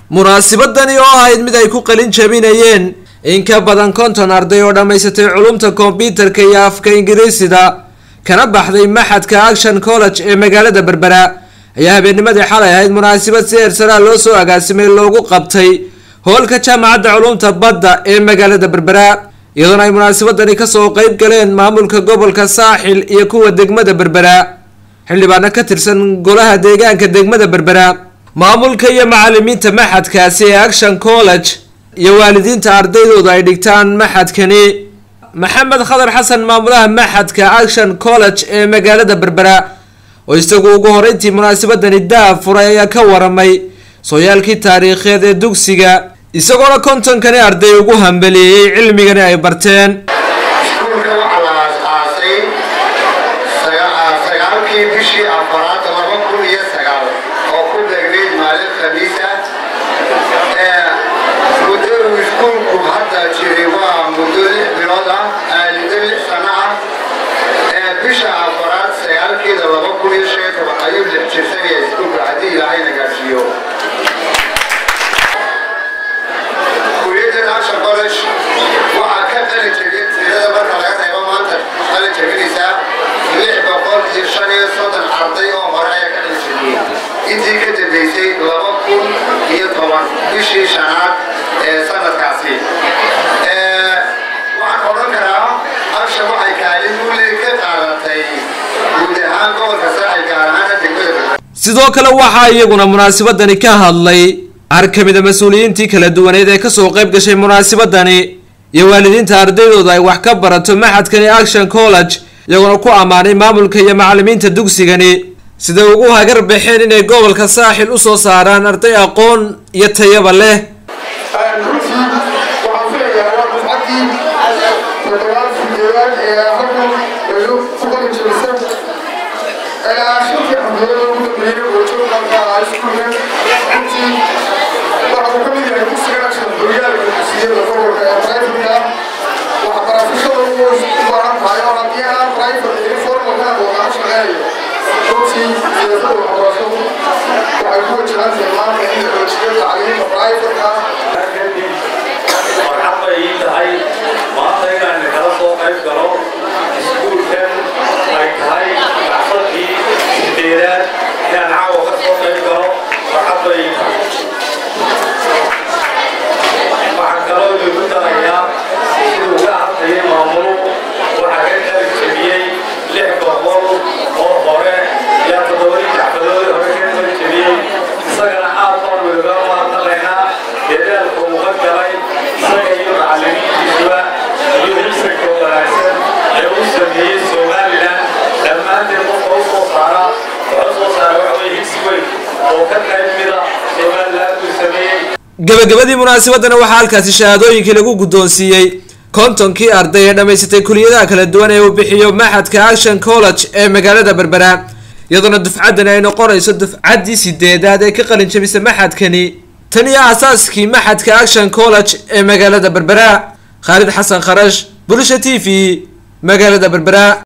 munaasibadani oo ahayd mid ay ku qalin jabinayeen in ka badan konton arday oo dhammaysatay culumta kombyuutarka iyo afka ingiriisida kana baxday maxadka action college ee magaalada berbera ayaa habeennimadii xalay ahayd munaasabad si eersaraa loo soo agaasimay loogu qabtay hoolka jaamacadda culumta badda ee magaalada berbera iyadoona ay munaasabadani kasoo qeyb galeen maamulka gobolka saaxil iyo kuwa degmada berbera xildhibaano ka tirsan golaha deegaanka degmada berbera maamulka iyo macalimiinta maxadkaasi ee action college iyo waalidiinta ardaydooda ay dhigtaan maxadkani maxamed khadar xasan maamulaha maxadka action college ee magaalada berbera oo isagu ugu horeyntii munaasabadani daa furay ayaa ka waramay sooyaalkii taariikheed ee dugsiga isagoona kontonkani arday ugu hambaliyeeyey cilmigani ay barteen iskuulka waxaa la aas-aasay sagaalkii bishii afaraad laba kun iyo sagaal oo ku beegnayd maalin khamiisa muddo uu iskuulku hadda jiray waa muddo lix bilood ah muddo lix sano ah bisha afaraad sagaalkeeda laba kun iyo shan iyo toban ayuu lix jirsanaya iskuulka haddii ilaahayna gaadhsiiyo kuliyadan action college waxaa ka qalin jebin tirada marka laga reebo maanta qalin jebinaysaa lix boqol iyo shan iyo soddon arday oo hore ayaa ka qalin jebiyey intii ka dambeysay laba kun iyo toban bishii shanaad ee sanadkaasi waxaan odhan karaa action waxay kaalin mulig ka qaadatay guud ahaan gobolka saaxil gaar ahaana degmada sidoo kale waxaa iyaguna munaasabadani ka hadlay qaar ka mid a mas-uuliyiintii kala duwaneed ee kasoo qayb gashay munaasabadani iyo waalidiinta ardaydooda ay wax ka barato maxadkani action college iyagoona ku ammaanay maamulka iyo macalimiinta dugsigani siday ugu hagar baxeen inay gobolka saaxil usoo saaraan arday aqoon iyo tayaba leh runtii waxaan filayaa waa dufcaddii toddobaad sideedaad ee halkan ayuu ku qalin jebisa shantii xabdood ugu dambeeyey oo joogkanka ah iskuulka runtii waxa uu ka mid yahay dugsiga action horyaalka dugsiyada gobolka ee private-ka waxbarashada u baahan tahay oo haddii aan private iyo formalka oo shaqeeyo runtii siyaasadda waxbarashadu waxay ku wajahan tahay maanta in la xoojiyo tacliimta private-ka farxad bay ii tahay maanta inaan kala soo qayb galo iskuulkan ay tahay baxsadkii sideedaad inaan caawa ka soo qayb galo farxad bay ii tahay waxaan kaloo idinku darayaa siduu ka hadlayay maamulu waxaa ka qalin jebiyey lix boqol oo hore ilaa toddobadii jaxfadoodii hore ka qalin jebiyey isagana aad baan weliba mahadnaqaynaa dadaalka uu ka galay isaga iyo macallimiintiisuba iyo hibsanka wanaagsan ee uu sameeyey somalilan dhammaanteed qofka u soo saara wuxuu soo saara waxa weye hibsi weyn oo ka qayb mida somalilan uu sameeyey gabagabadii munaasabadana waxaa halkaasi shahaadooyinkii lagu guddoonsiiyey kontonkii arday ee dhammaysatay kuliyadaha kala duwan ee uu bixiyo maxadka action college ee magaalada berbera iyadoona dufcaddani ay noqonayso dufcaddii sideedaad ee ka qalin jabisa maxadkani tan iyo aasaaskii maxadka action college ee magaalada berbera khaalid xasan kharash bulisha t v magaalada berbera